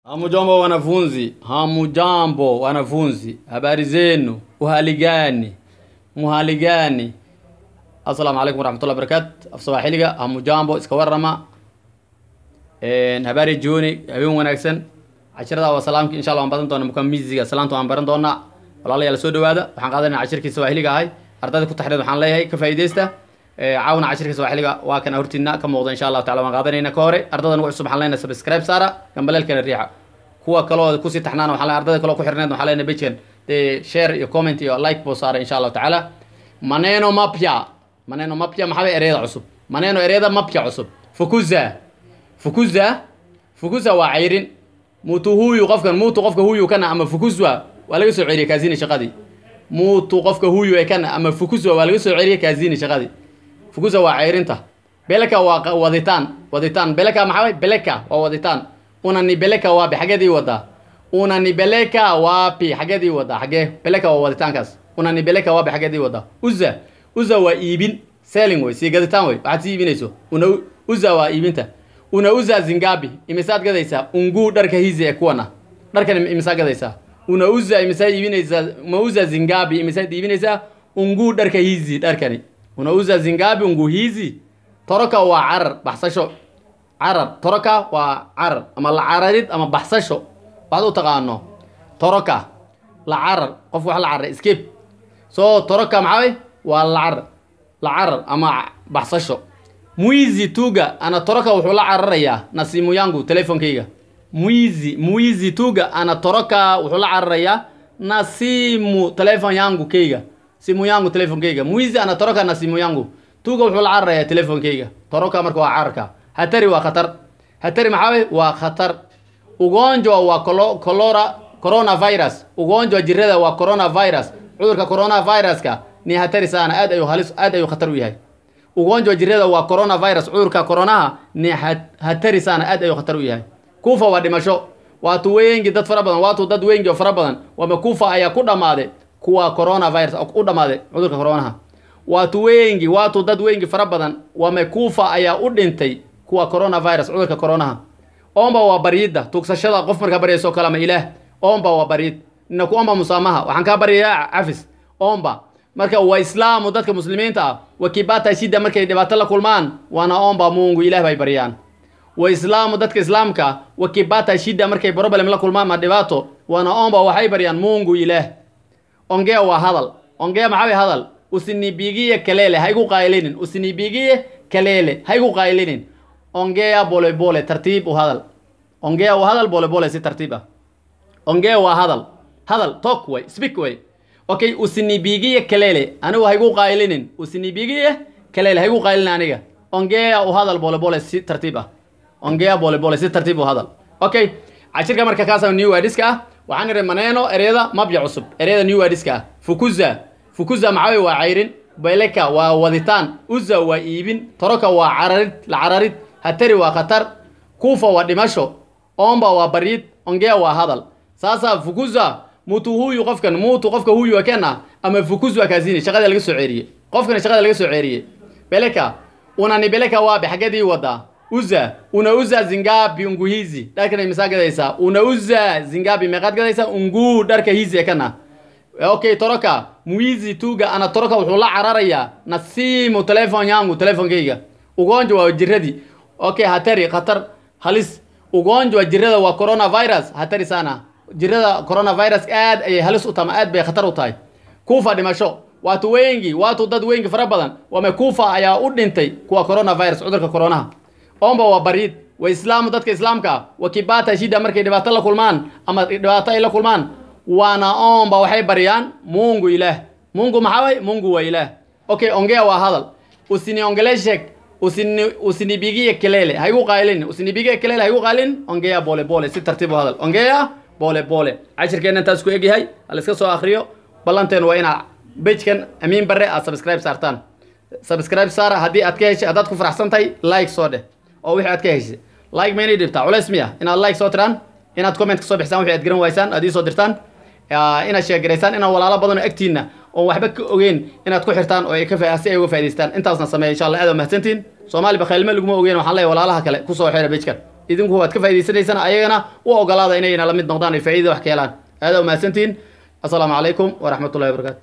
Hamujambo wanafunzi, hamujambo wanafunzi, habari zenu, uhali gani, muhali gani? Assalamu alaikum warahmatullahi wabarakatu. Af Soomaaliga hamujambo iska warrama. Een habari jooni, habeen wanaagsan. Cashirada waa salaamki insha Allah waan baran doonaa mukamiziga salaanta waan baran doonaa. Walaalayaal soo dhawaada. Waxaan qaadanaynaa cashirkii Soomaaliga ahay. Ardayda ku taxriid waxaan leeyahay ka faa'iideysta. Ee caawina cashirkii Soomaaliga waa kan hortiina ka muuqda insha Allah taala waan qaadanaynaa ka hore. Ardaydan ugu cusub waxaan leenahay subscribe saara, gambaleelkana riixa. kuwa kaloo kusii taxnaan waxaa leenahay ardayda kaloo ku xirneed waxaa leenahay page dee share iyo comment iyo like buu saaray insha allahu tacaala maneno mapya maneno mapya maxaa bay ereyada cusub maneno ereyada mapya cusub fukuza fukuza fukuza waa cayrin mutu huyu qofkan mutu qofka huyu kana ama fukuzwa waa laga soo celiyay kaazini shaqadii mutu qofka huyu ee kana ama fukuzwa waa laga soo celiyay kaazini shaqadii fukuza waa cayrinta beleka waa waditaan waditaan beleka maxaa way beleka waa waditaan unanibeleka wapi xageedii wadaa unanibeleka wapi xageedii wadaa xagee beleka waa waditaankaas unanibeleka wapi xageedii wadaa uza uza waa iibin selling wey sii gaditaan wey waxaad sii iibinayso una uza waa iibinta una uza zingabi imisaad gadaysaa unguu dharka hizi ee kuwana dharkan imisaa gadaysaa una uza imisaa iibinaysaa ma uza zingabi imisaad iibinaysaa unguu dharka hizi dharkani una uza zingabi unguu hizi toroka waa carar baxsasho carar toroka waa carar ama la cararid ama baxsasho waxaad u taqaano toroka la carar qof wax la cararay escape so toroka maxaa way waa la carar la carar ama baxsasho mwizi tuga ana toroka wuxuu la cararayaa na simu yangu telefonkayga mwizi mwizi tuga ana toroka wuxuu la cararayaa na simu telefon yangu kayga simu yangu telefonkayga mwizi ana toroka na simu yangu tuga wuxuu la cararayaa telefonkayga toroka marka waa cararka hatari waa khatar hatari maxaa wey waa khatar ugonjwa waa colo colora coronavirus ugonjwa jirada waa coronavirus cudurka coronaviruska ni hatari sana aad ayuu halis aad ayuu khatar u yahay ugonjwa jirada waa coronavirus cudurka coronaha ni hatari sana aad ayuu khatar u yahay kufa waa dhimasho waatu wengi dad fara badan waatu dad wengi oo fara badan wama kufa ayaa ku dhammaaday kuwa coronavirus u dhammaaday cudurka coronaha waatu wengi waatu dad wengi fara badan wamekufa ayaa u dhintay kuwa coronavirus cudurka coronaha omba waa baryidda tugsashada qof markaa baryayso kale ama ilaah omba waa baryid nina ku omba musaamaha waxaan kaa baryayaa cafis omba marka waa islaamu dadka muslimiinta ah wakibata shida markay dhibaato la kulmaan waana omba mungu ilaah bay baryaan wa islaamu dadka islaamka wakibata shida markay problem la kulmaan ma dhibaato waana omba waxay baryaan mungu ilaah ongea waa hadal ongea maxaa way hadal usinibigiye kalele haigu qaylinin usinibigiye kalele haigu qaylinin ongea bole bole tartiib u hadal ongea u hadal bole bole si tartiib ah ongea waa hadal hadal talk way speak way okay usinibigiye kalele anigu haigu qaylinin usinibigiye kalele haigu qaylinin aniga ongea u hadal bole bole si tartiib ah ongea bole bole si tartiib u hadal okay cashirka marka kaasa new wadiska ah waxaan ihi maneno ereyada mabya cusub ereyada new wadiska ah fukuza fukuza maxaa wey waa cayrin beleka waa waditaan uza waa iibin toroka waa cararid la cararid hatari waa khatar kufa waa dhimasho omba waa baryid ongea waa hadal sasa fukuza mutu huyu qofkan mutu qofka huyu akena ama fukuzwa kazini shaqada laga soo ceeriyey qofkan shaqada laga soo ceeriyey beleka unani beleka waabe xageedii wadaa uza una uza zingabi ungu hizi dharkana imisaa gadaysaa una uza zingabi meeqaad gadaysaa ungu dharka hizi ekana okay toroka mwizi tuga ana toroka wuxuu la cararayaa nasimu telefon yangu telefonkayga ugonjwa waa jiradii okay hatari khatar halis ugonjwa jirada waa coronavirus hatari sana jirada coronavirus aad ayay halis u tama aad bay khatar u tahay kufa dhimasho waatu wengi waatu dad wengi fara badan wame kufa ayaa u dhintay kuwa coronavirus cudurka coronaha omba waa baryid wa islaamu dadka islaamka wa kibata shida markay dhibaato la kulmaan ama dhibaato ay la kulmaan waana omba waxay baryaan mungu ilaah mungu maxaa way mungu waa ilaah okay ongea waa hadal usiniongeleshek usini usinibigie kelele haigu qaylin usinibigie kelele haigu qaylin ongea bole bole si tartiib u hadal ongea bole bole cashirkeena intaas ku egyahay hal iska soo akriyo ballanteen waa inaad bejkan amiin bare aad subscribe saartaan subscribe saara haddii aad ka heshay haddaad ku faraxsan tahay like soo dheh oo wixii aad ka heshay like ma inay dhibtaa culays miya inaad like soo tiraan inaad comment ka soo bixisaan wixii aad garan waysaan aad ii soo dirtaan inaad sheegaraysaan inaad walaalo badan oo agtiinna oon waxba ka ogeyn inaad ku xirtaan oo ay ka si ay uga faa'idaystaan intaasna sameeya insha allah aad waa mahadsantihin soomaali bakhaylme laguma ogeyn waxaan leeyahay walaalaha kale kusoo xira bejkan idinku waad ka faa'idaysanaysaan ayagana u ogolaada inayna la mid noqdaan ay faa'iida wax ka helaan aadaa umahadsantihiin assalaamu calaykum waraxmatullahi wabarakatu